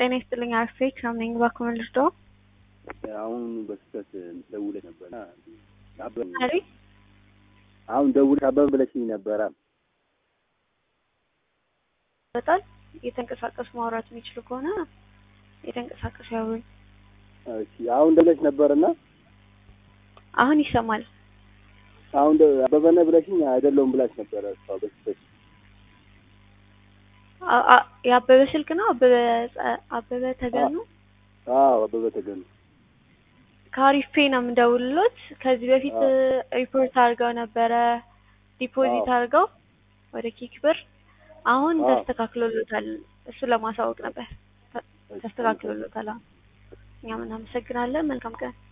ጤና ይስጥልኝ አርፌክ ነኝ እባክዎን ልርዳዎ? አሁን በስህተት ደውለሽ ነበር አሪ አሁን ደውለሽ አበበ ብለሽኝ ነበረ። በጣም የተንቀሳቀሱ ማውራት የሚችሉ ከሆነ የተንቀሳቀሱ ያውሩኝ። እሺ አሁን ደውለሽ ነበርና አሁን ይሰማል። አሁን ደ- አበበ ነህ ብለሽኝ አይደለሁም ብላሽ ነበረ እሷ በስህተት አ- አ- የአበበ ስልክ ነው አበበ ጸ- አበበ ተገኑ አዎ አበበ ተገኑ ከአሪፍ ፔ ነው የምደውልሎት። ከዚህ በፊት አዎ። ሪፖርት አድርገው ነበረ ዲፖዚት አዎ። አድርገው ወደ ኪክ ብር አሁን አዎ። ተስተካክሎሎታል። እሱ ለማሳወቅ ነበር። ተ- ተስተካክሎሎታል። አሁን እኛም እናመሰግናለን። መልካም ቀን